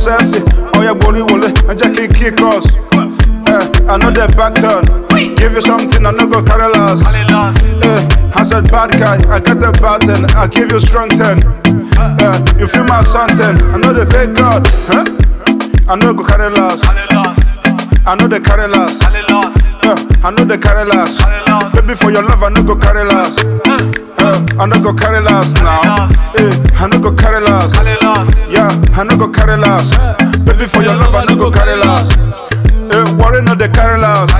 sexy. Oh yeah, body wole, and Jackie kick us. Eh, I know that back turn. Give you something, I know go carry last. Eh, I said bad guy, I got the bad then. I give you strong ten. Eh, you feel my something, I know the fake God. Huh? I know go carry last. I know the carry last. Yeah, I know the carry last. Baby, for your love, I know go carry last. Yeah, I know go carry last now. Eh, I know go carry last. Yeah, I know go carry last. Baby, for your love, I know go carry last. Eh, worry no the carry last.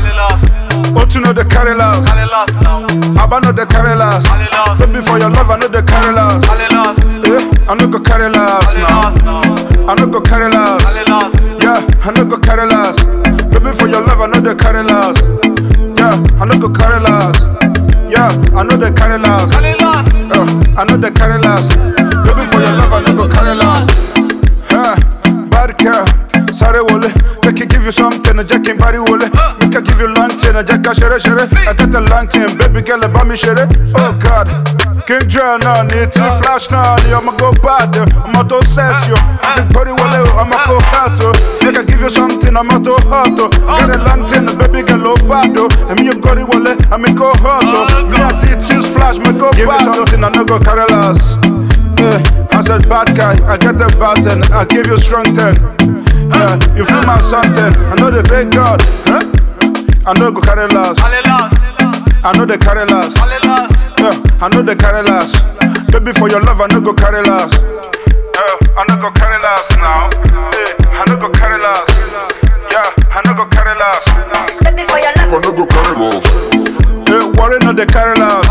Otu no the carry last. Abba no the carry last. Baby, for your love, I know the carry last. Eh, I know go carry last now. I know go carry last. Yeah, I know go carry last. Baby, for your love, I know the carry last. Yeah, I know go carry last. Yeah, I know the carry last. Uh, I know the carry last. Baby, for your love, I know go carry last. Yeah, bad girl, sorry wole. They can give you something, a jack in body wole. We can give you lantern, a jack shere shere. I got the lantern, baby girl, about me shere. Oh God. King John, no need to flash now. I'ma go bad, I'ma to sense you. The body wole, I'ma go hard. They can give you something, I'ma to hot. Got a lantern, baby girl, oh bad. And me, you got it wole, I'ma go hot. Me, I did this flash, me go bad. Give you something, I no go carry last. Yeah, I said bad guy, I get the bad then, I give you strong ten. Yeah, you feel my something, I know the big God. Huh? I know go carry last, I know the carry last. Yeah, I know the carry last. Baby for your love, I know go carry last. Yeah, I know go carry last now. Yeah, I know go carry last. Yeah, I know go carry last. Baby, for your love. I no go carry last. Yeah, worry no the carry last.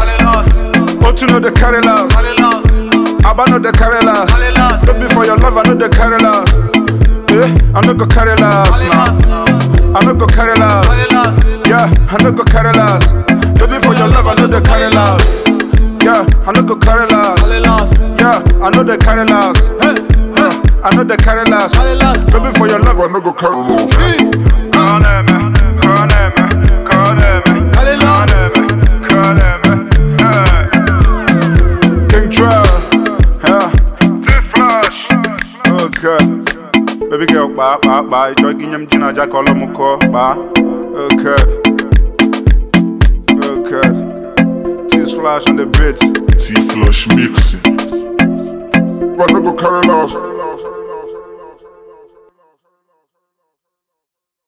Otu no the carry last. Abba no the carry last. Baby for your love, I know the carry last. Yeah, I know go carry last now. I know go carry last. Yeah, I know go carry last. Baby for your love, I know the carry last. Yeah, I know go carry last. Yeah, I know the carry last. Yeah, I know the carry last. Baby for your love, I no go carry last. Kaneme, kaneme, kaneme, kaneme, kaneme, hey. King Trail, yeah. T-Flash, okay. Baby girl, ba, ba, ba. Ijo ginyam jina ja kolo muko, ba. Okay. Okay. T-Flash on the beat. T-Flush mixing. I no go carry last.